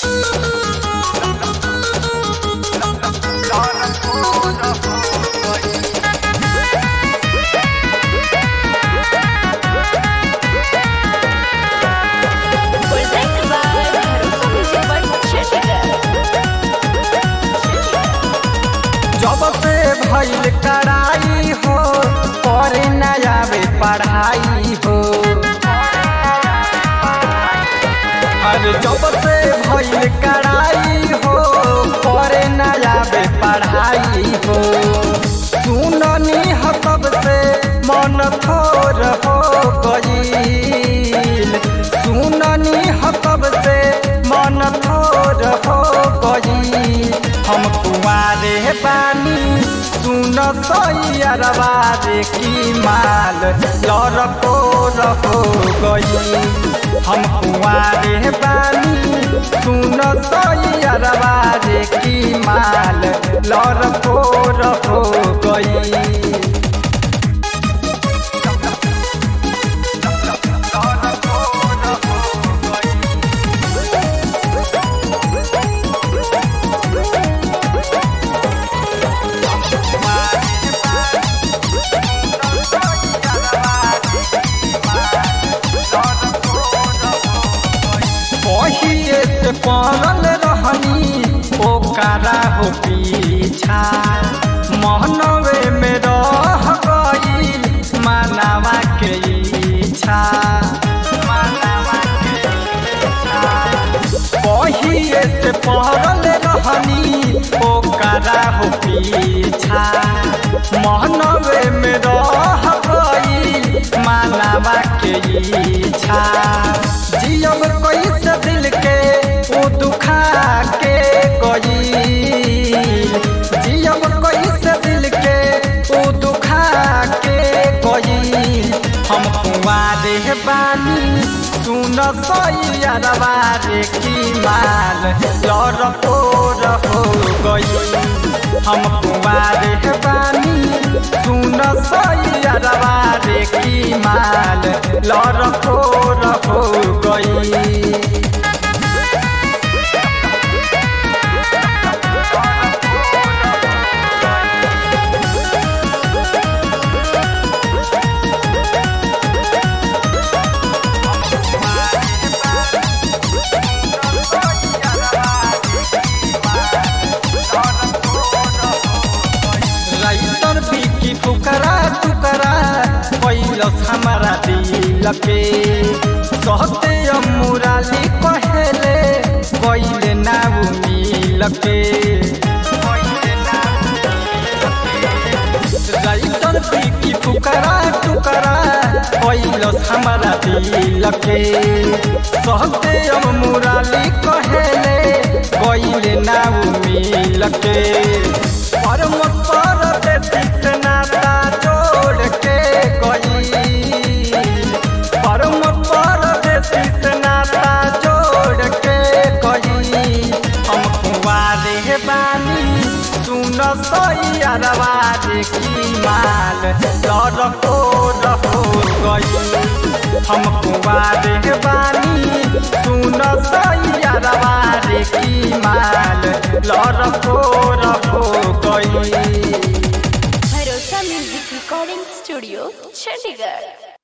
Presented by Bharosa Music World Chandigarh. जब से भइल कराई हो और नया वे पढ़ाई हो अरे जब से भइल कराई हो और नया वे पढ़ाई हो सुननी ह तब से मन थोर हो गईल सुननी ह तब से मन थोर हो गईल हम कुमारे बानी सुन सैयरवा रे की माल लड़को रहो गई हम कुमारे बानी सुन सैयरवा रे की माल लड़को रहो गई पहिए से पड़ल रहनी ओकरा हो पीछा महनवे में रह गई मानवा के इच्छा मानवा के इच्छा। पहिए से पड़ल रहनी ओकरा हो पीछा महनवे में रह गई मानवा के इच्छा जियम कैसे दिल के उ दुखा के गई जियम कैसे दिल के उ दुखा के गई हम कुआरे बानी सुन सैयरवा रे की माल लड़को रहो गई हम कुआरे बानी सुन सैयरवा रे की माल लड़को रहो गई राइटर बिकी फुकरा टुकरा पैलस हमारा दिल के सहते मुराली कहेले गईले ना मिल के राइटर बिकी फुकरा टुकरा पैलस हमारा दिल के सहते मुराली कहेले गईले ना मिल के परम परदेसी से नाता जोड़ के गई परम परदेसी से नाता जोड़ के गई हम कुंवारे बानी सुन सैयरवा रे की माल लड़को रहो गई हम कुंवारे बानी सुन सैयरवा रे की माल लड़को रहो गई Bharosa Music Recording Studio, Chandigarh.